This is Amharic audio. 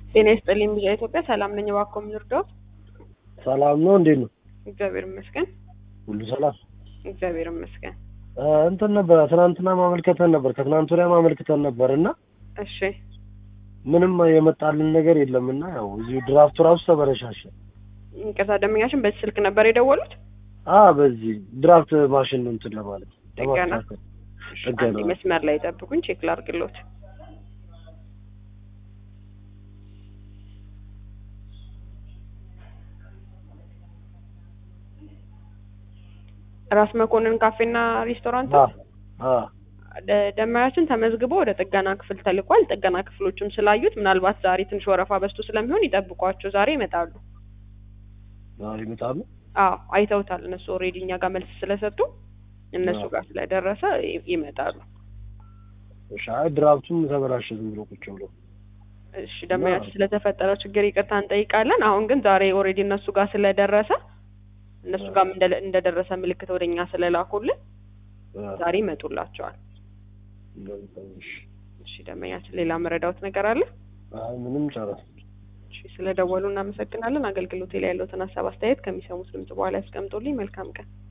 ጤና ይስጥልኝ ብያ ኢትዮጵያ ሰላም ነኝ። እባክዎ ምን ልርዳዎት? ሰላም ነው። እንዴት ነው? እግዚአብሔር ይመስገን። ሁሉ ሰላም? እግዚአብሔር ይመስገን። እ እንትን ነበር ትናንትና ማመልከተን ነበር ከትናንት ወዲያ ማመልከተን ነበር እና እሺ ምንም የመጣልን ነገር የለም እና ያው እዚሁ ድራፍቱ ራሱ ተበረሻሸ። ይቅርታ ደንበኛችን በዚህ ስልክ ነበር የደወሉት? አ በዚህ ድራፍት ማሽን ነው እንትን ለማለት ጥገና? ለማስተካከል እሺ፣ ጥገና። አንዴ መስመር ላይ ጠብቁኝ፣ ቼክ ላድርግሎት። ራስ መኮንን ካፌና ሬስቶራንት አ አ ደ- ደንበኛችን ተመዝግቦ ወደ ጥገና ክፍል ተልኳል። ጥገና ክፍሎቹም ስላዩት ምናልባት ዛሬ ትንሽ ወረፋ በዝቶ ስለሚሆን ይጠብቋቸው፣ ዛሬ ይመጣሉ። ዛሬ ይመጣሉ። አዎ አይተውታል። እነሱ ኦልሬዲ እኛ ጋር መልስ ስለሰጡ እነሱ አዎ። ጋር ስለደረሰ ይ- ይመጣሉ። እሺ፣ አይ ድራፍቱም ተበላሸ ዝም ብሎ ቁጭ ብሎ። እሺ ደንበኛችን ስለተፈጠረው ችግር ይቅርታ እንጠይቃለን። አሁን ግን ዛሬ ኦልሬዲ እነሱ ጋር ስለደረሰ እነሱ ጋር እንደደረሰ ምልክት ወደኛ ስለላኩልን አ ዛሬ ይመጡላቸዋል። እሺ። እሺ ደንበኛችን ሌላ መረዳውት ነገር አለ? አይ ምንም ጨረስ። እሺ ስለደወሉ እናመሰግናለን። አገልግሎቴ ላይ ያለውትን ሀሳብ አስተያየት ከሚሰሙት ድምጽ በኋላ ያስቀምጡልኝ። መልካም ቀን።